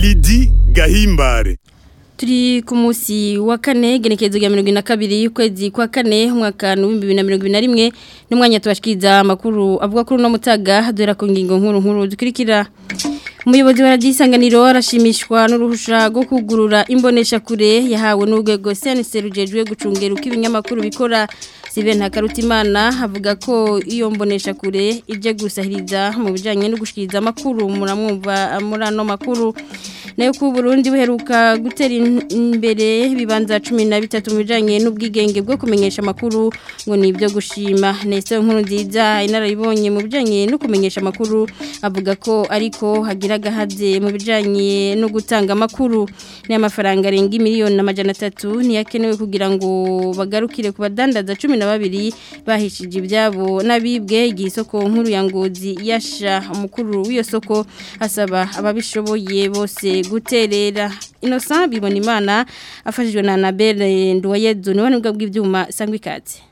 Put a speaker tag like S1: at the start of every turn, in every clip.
S1: Lidi Gahimbare
S2: Turi ku munsi wa kane genekezo rya mirongo ine na kabiri y'ukwezi kwa kane umwaka w'ibihumbi bibiri na mirongo ibiri na rimwe n'umwanya tubashikiriza amakuru avuga kuri uno mutaga duhera ku ngingo nkuru nkuru dukurikira umuyobozi wa radiyo isanganiro arashimishwa n'uruhusha rwo kugurura imboneshakure yahawe n'urwego senise rujejwe gucungera uko ibinyamakuru bikora Steven Hakarutimana avuga ko iyo mboneshakure ije gusahiriza mu bijyanye no gushikiriza amakuru muramwumva muri ano makuru nayo ku Burundi buheruka gutera imbere bibanza 13 mu bijanye n'ubwigenge bwo kumenyesha amakuru ngo ni ibyo gushima Nestor nkuru nziza inarayibonye mu bijanye no kumenyesha amakuru avuga ko ariko hagira gahaze mu bijanye no gutanga amakuru n'amafaranga arenga miliyoni n'amajana 3 niyakenewe kugira ngo bagarukire ku badandaza 12 bahishije ibyabo nabibwe igisoko nkuru ya ngozi yasha umukuru w'iyo soko asaba ababishoboye bose guterera Innocent bibona imana afashijwe na Annabelle Nduwayezu niwe nubwo bw'ibyuma sangwa ikaze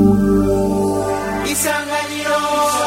S3: Isanganiro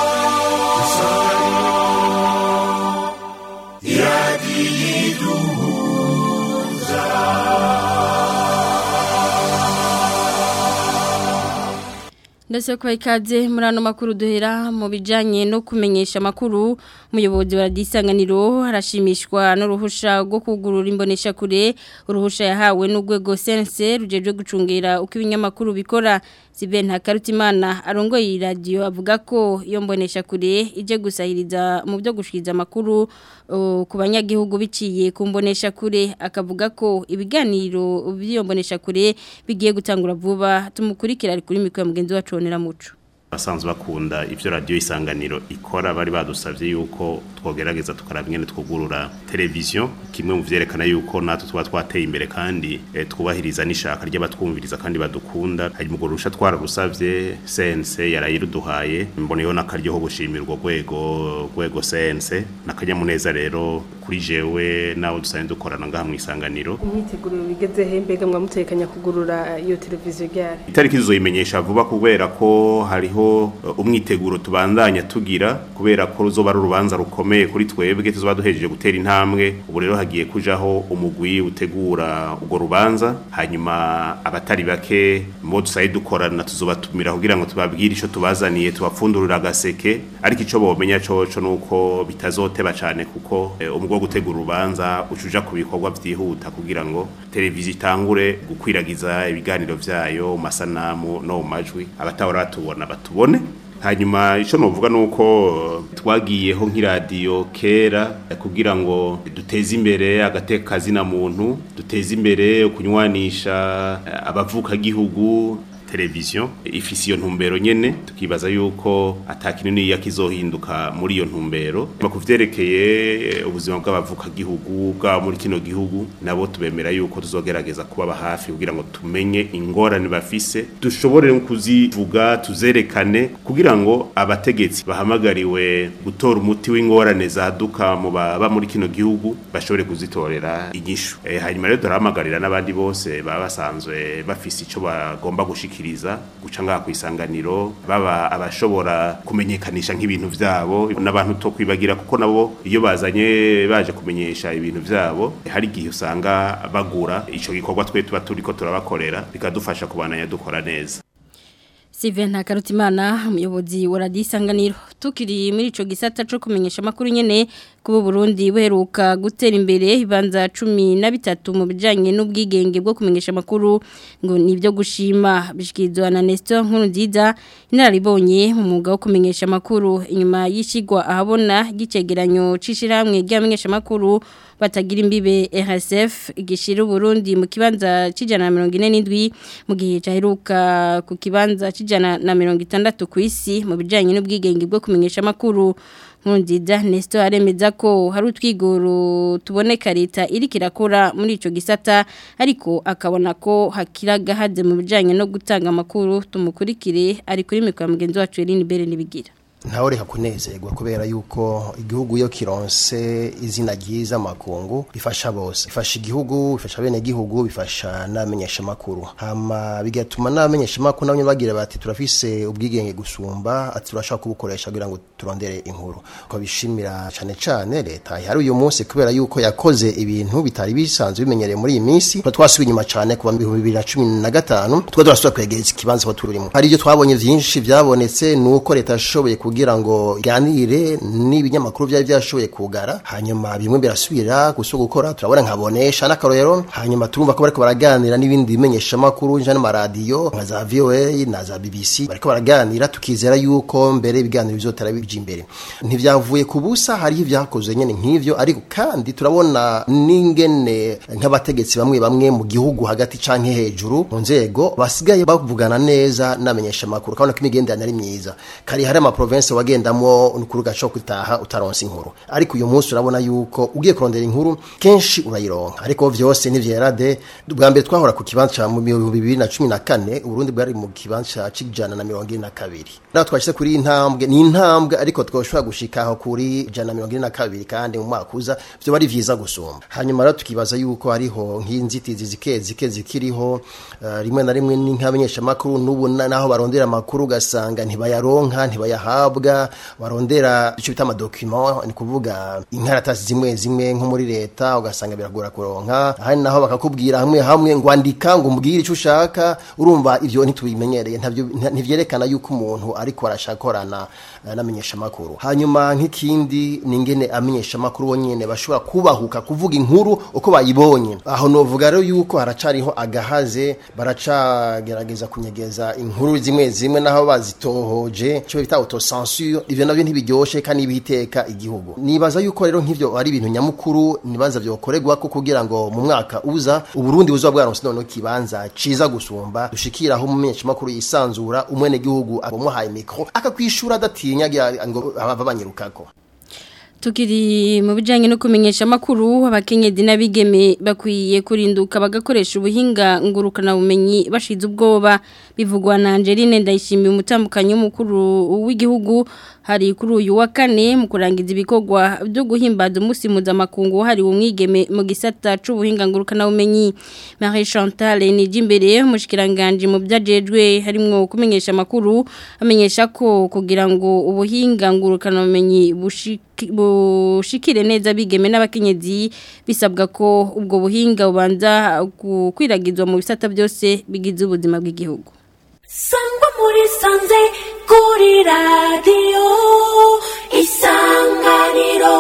S2: ndetse ko ikaze muri ano makuru duhera mu bijyanye no kumenyesha amakuru umuyobozi wa radisanganiro arashimishwa n'uruhusha rwo kugurura imboneshakure uruhusha yahawe n'urwego sense rujejwe gucungira uko ibinyamakuru bikora sibe ntakarutimana arongoye iyi radiyo avuga ko iyo mboneshakure ije gusahiriza mu byo gushikiriza amakuru ku banyagihugu biciye ku mboneshakure akavuga ko ibiganiro by'iyo mboneshakure bigiye gutangura vuba tumukurikira ari kuri mikoro mugenzi wacu wonera muco
S4: basanzwe bakunda ivyo radio isanganiro ikora bari badusavye yuko twogerageza tukaraba ingene twugurura televiziyo kimwe mu vyerekana yuko natwe tuba twateye imbere kandi e, twubahiriza n'ishaka ry'abatwumviriza kandi badukunda hari mu rusha twararusavye CNC yarayiruduhaye mboneyeho n'akaryo ko gushimira urwo rwego rwego CNC n'akanyamuneza rero kuri jewe nawe dusanzwe dukorana ngaha mu isanganiro
S5: imyiteguro bigeze he mbega mwamutekanya kugurura iyo televiziyo ryari
S4: itariki tuzoyimenyesha vuba kubera ko hariho umwiteguro tubandanya tugira kubera ko ruzoba ari urubanza rukomeye kuri twebwe tuzoba duhejeje gutera intambwe ubu rero hagiye kujaho umugwi utegura urwo rubanza hanyuma abatari bake mo dusaye dukorana tuzobatumira kugira ngo tubabwire ico tubazaniye tubapfundurira agaseke ariko ico bomenya coco nuko bitazoteba cane kuko umugwi wo gutegura urubanza ucuja ku bikorwa vyihuta kugira ngo televiziyo itangure gukwiragiza ibiganiro vyayo mu masanamu no mu majwi abatahora batubona batubone hanyuma ico novuga nuko twagiyeho nk'iradiyo kera kugira ngo duteze imbere agateka kazina muntu duteze imbere kunywanisha abavuka gihugu televiziyo ifise iyo ntumbero nyene tukibaza yuko atakinini yakizohinduka muri iyo ntumbero kuvyerekeye ubuzima bw'abavuka gihugu bwa muri kino gihugu nabo tubemera yuko tuzogerageza kubaba hafi kugira ngo tumenye ingorane bafise dushobore kuzivuga tuzerekane kugira ngo abategetsi bahamagariwe gutora umuti w'ingorane zaduka mu baba muri kino gihugu bashobore kuzitorera inyishu e, hanyuma rero turahamagarira n'abandi bose baba basanzwe bafise ico bagomba gushika gushikiriza guca ngaha kwisanganiro baba abashobora kumenyekanisha nk'ibintu vyabo n'abantu to kwibagira kuko nabo iyo bazanye baje kumenyesha ibintu vyabo hari igihe usanga bagura ico gikorwa twe tuba turiko turabakorera bikadufasha kubananya dukora neza
S2: Steven Hakarutimana umuyobozi wa Radio Isanganiro tukiri muri ico gisata cyo kumenyesha makuru nyene kubo Burundi buheruka gutera imbere ibanza 13 mu bijanye n'ubwigenge bwo kumenyesha makuru ngo nivyo gushima bishikizwa na Nestor nkuru nziza inararibonye mu mwuga wo kumenyesha makuru inyuma yishigwa ahabona gicegeranyo cishiramwe ryamenyesha makuru batagira imbibe RSF igishira Burundi mu kibanza cijana na 47 mu gihe caheruka ku kibanza cijana na 60 ku isi mu bijanye n'ubwigenge bwo kumenyesha makuru Nkundiza Nestor aremeza ko hari utwigoro tuboneka leta iri kirakora muri ico gisata ariko akabona ko hakiraga haze mu bijanye no gutanga makuru tumukurikire ari kuri mikoro mugenzi wacu Eline Bere nibigira
S3: ntawe reka kunezerwa kubera yuko igihugu iyo kironse izina ryiza makungu bifasha bose bifasha igihugu bifasha bene gihugu bifasha n'abamenyesha makuru hama bigatuma n'abamenyesha makuru nabo bagira bati turafise ubwigenge gusumba ati turashaka kubukoresha kugira ngo turondere inkuru ko bishimira cyane cyane leta ihari uyu munsi kubera yuko yakoze ibintu bitari bisanzwe bimenyereye muri iyi minsi twasubiye inyuma cyane kuva mu bihumbi bibiri na cumi na gatanu twari turasubira kwegereza ikibanza aho turimo hari ibyo twabonye byinshi byabonetse ni uko leta yashoboye kugira ngo iganire n'ibinyamakuru byari byashoboye kugara hanyuma bimwe birasubira gusa gukora turabona nkabonesha n'akarorero hanyuma turumva ko bariko baraganira n'ibindi bimenyeshamakuru nja n'amaradiyo nka za VOA na za BBC bariko baraganira tukizera yuko mbere ibiganiro bizotera bija imbere ntivyavuye ku busa hariho ibyakoze nyene nk'ivyo ariko kandi turabona n'ingene nk'abategetsi bamwe bamwe mu gihugu hagati canke hejuru mu nzego basigaye bavugana neza n'amenyesha makuru kabona ko imigenderanire ari myiza kari hari ama province wagendamo n'ukuru gaco kutaha utaronse inkuru ariko uyu munsi urabona yuko ugiye kurondera inkuru kenshi urayironka ariko vyose nivyerade bwa mbere twahora ku kibanza mu 2014 Burundi bwari mu kibanza c'ijana na mirongo ine na kabiri naho twashyize kuri iyi ntambwe ni intambwe ariko twoshobora gushikaho kuri ijana na mirongo ine na kabiri kandi mu mwaka uza vyoba ari vyiza gusumba hanyuma rero tukibaza yuko hariho nk'inzitizi zike zike zikiriho uh, rimwe na rimwe ni nk'abanyeshamakuru n'ubu naho barondera amakuru ugasanga ntibayaronka ntibayahabwa barondera icyo bita amadokima ni kuvuga inkaratasi zimwe zimwe nko muri leta ugasanga biragora kuronka ahandi naho bakakubwira hamwe hamwe ngo andika ngo umbwire icyo ushaka urumva ivyo ntitubimenyereye ntivyerekana yuko umuntu ariko arashakorana n'amenyesha makuru hanyuma nk'ikindi ni ingene amenyesha makuru bonyene bashobora kubahuka kuvuga inkuru uko bayibonye aho novuga rero yuko haracariho agahaze baracagerageza kunyegeza inkuru zimwe zimwe naho bazitohoje cyo bita autocensure ivyo navyo ntibiryoshe kandi bihiteka igihugu nibaza yuko rero nk'ivyo ari ibintu nyamukuru nibaza vyokorerwa ko kugira ngo mu mwaka uza uburundi buzoba bwaronse none kibanza ciza gusumba dushikiraho umumenyesha makuru yisanzura umwene gihugu abamuhaye mikro akakwishura adatinya ngo abava banyirukako
S2: Tukiri mu bijanye no kumenyesha makuru abakenyezi n'abigeme bakwiye kurinduka bagakoresha ubuhinga ngurukana bumenyi bashize ubwoba bivugwa na Angeline ndayishimiye umutambukanyi w'umukuru w'igihugu hari kuri uyu wa kane mu kurangiza ibikorwa byo guhimbaza umunsi mpuzamakungu hari umwigeme mu gisata c'ubuhinga ngurukana bumenyi Marie Chantal Nijimbere umushikiranganje mu byajejwe harimwo kumenyesha makuru amenyesha ko kugira ngo ubuhinga ngurukana bumenyi bushiki bushikire neza bigeme n'abakenyezi bisabwa ko ubwo buhinga bubanza gukwiragizwa mu bisata byose bigize ubuzima bw'igihugu
S6: sangwa muri sanze kuri radiyo isanganiro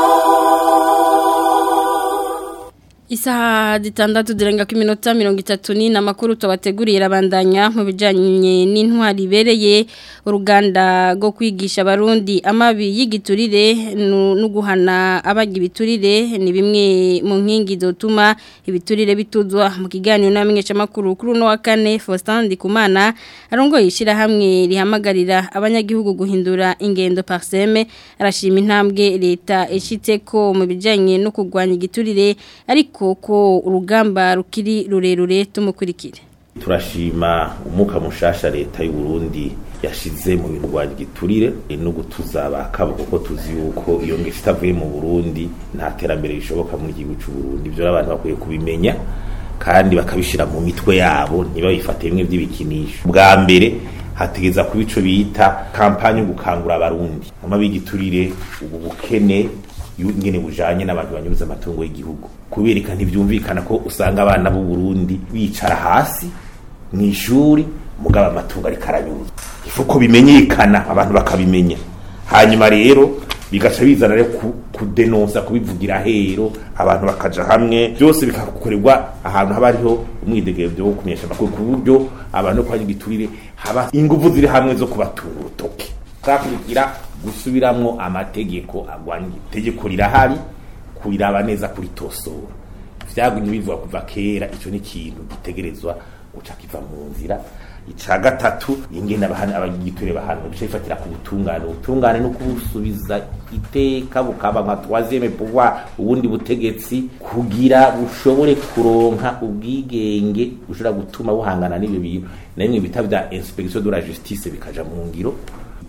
S2: Isaha zitandatu zirenga ku minota mirongo itatu ni amakuru tubateguriye rabandanya mu bijyanye n'intwari ibereye uruganda rwo kwigisha abarundi amabi y'igiturire no guhana abaga ibiturire ni bimwe mu nkingi zotuma ibiturire bituzwa mu kiganiro n'amenyeshamakuru kuri uno wa kane Faustin Ndikumana arongoye ishyirahamwe rihamagarira abanyagihugu guhindura ingendo parseme arashima intambwe leta ishyitse ko mu bijyanye no kurwanya igiturire ariko ko urugamba rukiri rurerure tumukurikire
S7: turashima umuka mushasha leta y'u Burundi yashize mu bintu rwanya igiturire no gutuza abakabo kuko tuzi yuko iyo ngeso itavuye mu Burundi nta terambere rishoboka muri igihugu cy'u Burundi ibyo abantu bakwiye kubimenya kandi bakabishira mu mitwe yabo ntibabifate bimwe by'ibikinisho bwa mbere hategeza kuba ico bita kampanye yo gukangura abarundi amabi y'igiturire ubu bukene ingene bujanye n'abantu banyuza amatungo y'igihugu kubereka ntibyumvikana ko usanga abana b'u Burundi bicara hasi mu ishuri mugaba amatungo ariko aranyuza ifuko bimenyekana abantu bakabimenya hanyuma rero bigaca bizana rero kudenonsa kubivugira hero abantu bakaja hamwe byose bikakorerwa ahantu haba hariho umwidegemvyo wo kumenyesha amakuru ku buryo abantu kwanya igiturire haba inguvu ziri hamwe zo kubatunga urutoke kakugira gusubiramwo amategeko agwanya itegeko rirahari kuriraba neza kuri tosora vyagumye bivuga kuva kera ico ni ikintu gitegerezwa guca kiva mu nzira ica gatatu ingene abahana abagiture bahana bice bifatira ku butungane ubutungane no kubusubiza iteka bukaba nka troisième pouvoir ubundi butegetsi kugira bushobore kuronka ubwigenge bushobora gutuma buhangana n'ibyo bintu na bimwe bita vya inspection de la justice bikaja mu ngiro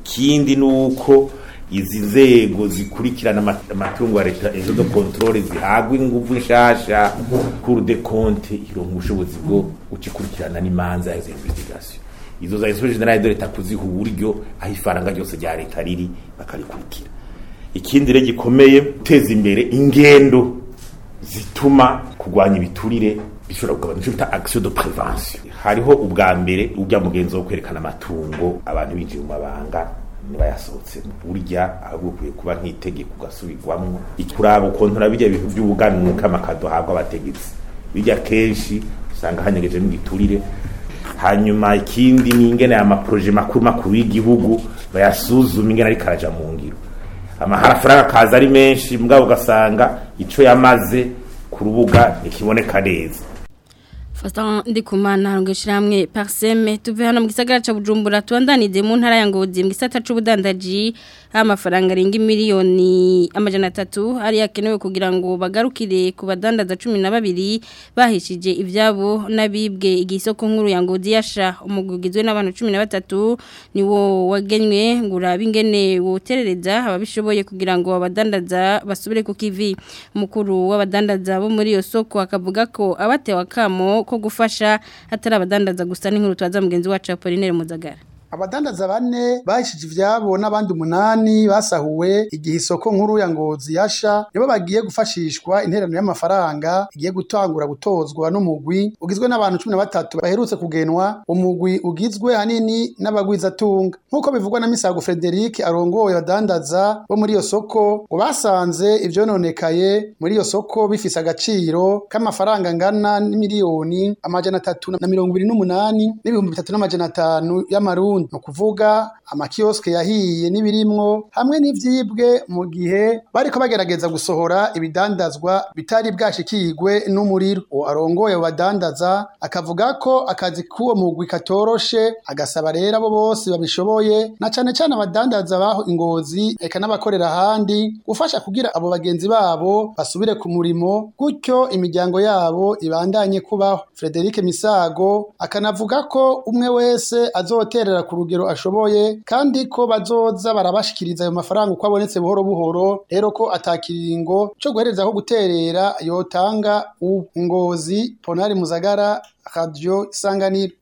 S7: ikindi ni uko izi nzego zikurikirana ama- amatungo ya leta ejo do controle zihagwa inguvu nshasha cour de compte ironka ubushobozi bwo gucikurikirana n'imanza ya investigation izo za inspection generale de leta kuziha uburyo aho ifaranga ryose rya leta riri bakarikurikira ikindi rero gikomeye guteza imbere ingendo zituma kurwanya ibiturire bishobora kugabanya icyo bita action de prévention hariho ubwa mbere ujya mugenzi wo kwerekana amatungo abantu binjiye mu mabanga nibayasohotsemo burya ahubwo ukwiye kuba nk'itegeko ugasubirwamwo kuraba ukontora bijya bintu by'ubuganuka amakado ahabwa abategetsi bijya kenshi usanga hanyegejemo igiturire hanyuma ikindi ni ingene aya maproje makuru makuru y'igihugu bayasuzuma ingene ariko araja mu ngiro amafaranga akaza ari menshi mugabo ugasanga ico yamaze ku rubuga ntikiboneka neza
S2: Fasta ndikumana ngishramwe parseme tuve hano mu gisagara ca Bujumbura tuandanize mu ntara ya Ngozi mu gisata c'ubudandaji amafaranga arenga miliyoni amajana 3 ari yakenewe kugira ngo bagarukire ku badandaza 12 bahishije ivyabo nabibwe igisoko nkuru ya Ngozi yasha umugugizwe n'abantu 13 niwo wagenywe ngura bingene woterereza ababishoboye kugira ngo abadandaza basubire ku kivi mukuru w'abadandaza bo muri iyo soko akavuga ko abatewe akamo ko gufasha atari abadandaza gusa n'inkuru twaza mugenzi wacu Apollinaire Muzagara
S8: abadandaza bane bahishije ivyabo n'abandi umunani basahuwe igihe isoko nkuru ya ngozi yasha nibo bagiye gufashishwa interano y'amafaranga igiye gutangura gutozwa n'umugwi ugizwe n'abantu cumi na batatu baherutse kugenwa umugwi ugizwe hanini n'abagwizatunga nk'uko bivugwa na misago frederic arongoye abadandaza bo muri iyo soko ngo basanze ivyononekaye muri iyo soko bifise agaciro k'amafaranga angana n'imiliyoni amajana atatu na mirongo ibiri n'umunani n'ibihumbi bitatu n'amajana atanu y'amarundi ni ukuvuga amakioske yahiye n'ibirimwo hamwe n'ivyibwe mu gihe bariko bagerageza gusohora ibidandazwa bitari bwashikirwe n'umuriro uwo arongoye abo badandaza akavuga ko akazi k'uwo mugwi katoroshe agasaba rero abo bose babishoboye na cane cane abadandaza baho ingozi eka n'abakorera ahandi gufasha kugira abo bagenzi babo basubire ku murimo gutyo imiryango yabo ibandanye kubaho Frederic Misago akanavuga ko umwe wese azoterera ku rugero ashoboye kandi ko bazoza barabashikiriza ayo mafaranga uko abonetse buhoro buhoro rero ko atakiringo co guhereza aho guterera yotanga ubu ngozi Ponari Muzagara Radio Isanganiro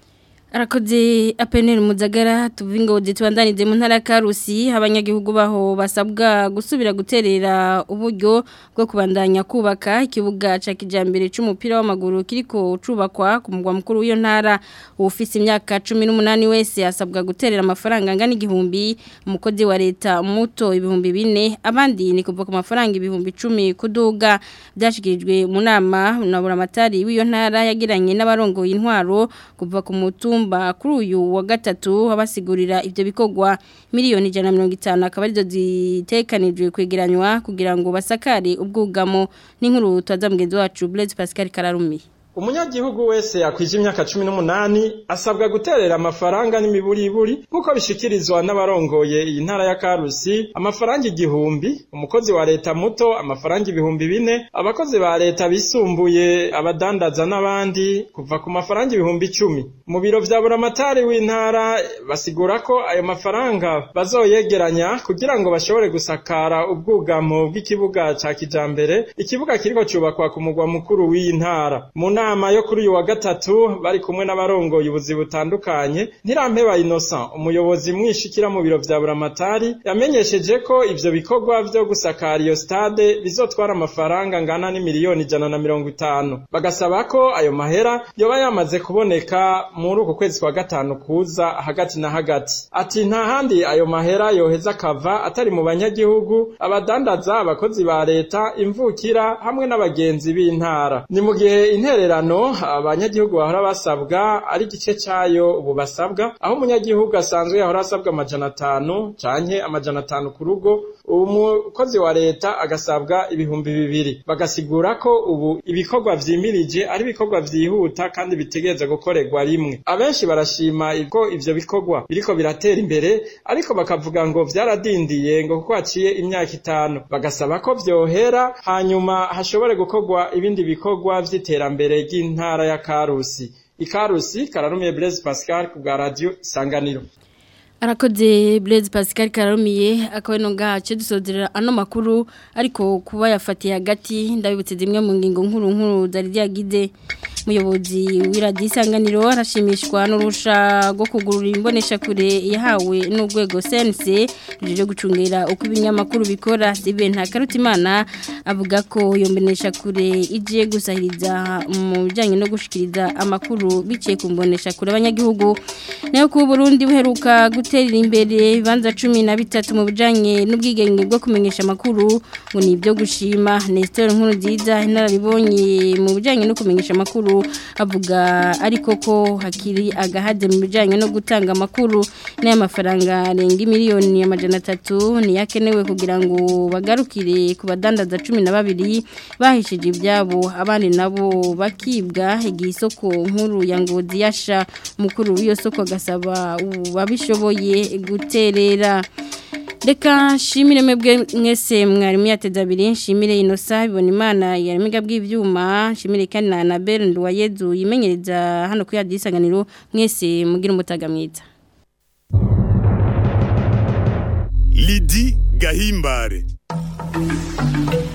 S2: Arakoze apeneri muzagara tuvingo zitwandanize mu ntara ya Karusi abanyagihugu baho basabwa gusubira guterera uburyo bwo kubandanya kubaka ikibuga ca kijambere c'umupira w'amaguru kiriko cubakwa ku mugwa mukuru w'iyo ntara ufise imyaka 18 wese asabwa guterera amafaranga angana igihumbi umukozi wa leta muto ibihumbi bine abandi ni kuva ku mafaranga ibihumbi 10 kuduga byashikirijwe mu nama na buramatari w'iyo ntara yagiranye n'abarongoye intwaro kuva ku mutumba mutumba kuri uyu wa gatatu abasigurira ivyo bikogwa miliyoni 150 akaba arizo zitekanijwe kwegeranywa kugira ngo basakare ubwugamo n'inkuru twaza mugenzi wacu Blaise Pascal Kararumi
S9: umunyagihugu wese akwije imyaka cumi n'umunani asabwa guterera amafaranga n'imiburiburi nk'uko bishikirizwa n'abarongoye iyi ntara ya karusi amafaranga igihumbi umukozi wa leta muto amafaranga ibihumbi bine abakozi ba leta bisumbuye abadandaza n'abandi kuva ku mafaranga ibihumbi icumi mu biro vya buramatari w'intara basigura ko ayo mafaranga bazoyegeranya kugira ngo bashobore gusakara ubwugamo bw'ikibuga ca kijambere ikibuga kiriko cubakwa ku mugwa mukuru w'iyi ntara mu nama yo kuri uyu wa gatatu bari kumwe n'abarongoye ubuzi butandukanye ntirampeba Innocent umuyobozi mwishikira mu biro vya buramatari yamenyesheje ko ivyo bikorwa vyo gusakara iyo stade bizotwara amafaranga angana n'imiliyoni ijana na mirongo itanu bagasaba ko ayo mahera yoba yamaze kuboneka muri uku kwezi kwa gatanu kuza hagati na hagati ati nta handi ayo mahera yoheza akava atari mu banyagihugu abadandaza abakozi ba leta imvukira hamwe n'abagenzi b'intara ni mu gihe interera intererano abanyagihugu bahora basabwa ari igice cayo ubu basabwa aho umunyagihugu asanzwe yahora asabwa amajana atanu canke amajana atanu ku rugo ubu umukozi wa leta agasabwa ibihumbi bibiri bagasigura ko ubu ibikorwa vyimirije ari ibikorwa vyihuta kandi bitegereza gukorerwa rimwe abenshi barashima ko ivyo bikorwa biriko biratera imbere ariko bakavuga ngo vyaradindiye ngo kuko haciye imyaka itanu bagasaba ko vyohera hanyuma hashobore gukorwa ibindi bikorwa vy'iterambere ry'intara ya Karusi ikarusi kararumiye Blaise Pascal ku bwa radio Isanganiro
S2: arakoze Blaise Pascal Kararumiye akaba no gace dusozera ano makuru ariko kuba yafatiye hagati ndabibutse zimwe mu ngingo nkuru nkuru zari ryagize muyobozi w'iradisanganiro arashimishwa n'urusha rwo kugurura imbonesha kure yahawe n'urwego sense ruje gucungera uko ibinyamakuru bikora zibe nta karutimana avuga ko iyo mbonesha kure igiye gusahiriza mu bijyanye no gushikiriza amakuru biciye ku mbonesha kure abanyagihugu nayo ku Burundi buheruka gutera imbere ibibanza cumi na bitatu mu bijyanye n'ubwigenge bwo kumenyesha amakuru ngo ni ibyo gushima Nestor nkuru nziza inararibonye mu bijyanye no kumenyesha amakuru avuga ariko ko hakiri agahade mu bijyanye no gutanga amakuru n'aya mafaranga arenga miliyoni amajana atatu niyakenewe kugira ngo bagarukire ku badandaza cumi na babiri bahishije ibyabo abandi nabo bakibwa igihe isoko nkuru ya ngozi yasha umukuru w'iyo soko agasaba babishoboye guterera Reka shimire mwebwe mwese mwarimu yateza abiri nshimire inosa bibona imana yarimiga bw'ivyuma nshimire kandi na Anabel Nduwayezu yimenyereza hano ku yadisanganiro mwese mugira umutaga mwiza
S1: Lidi Gahimbare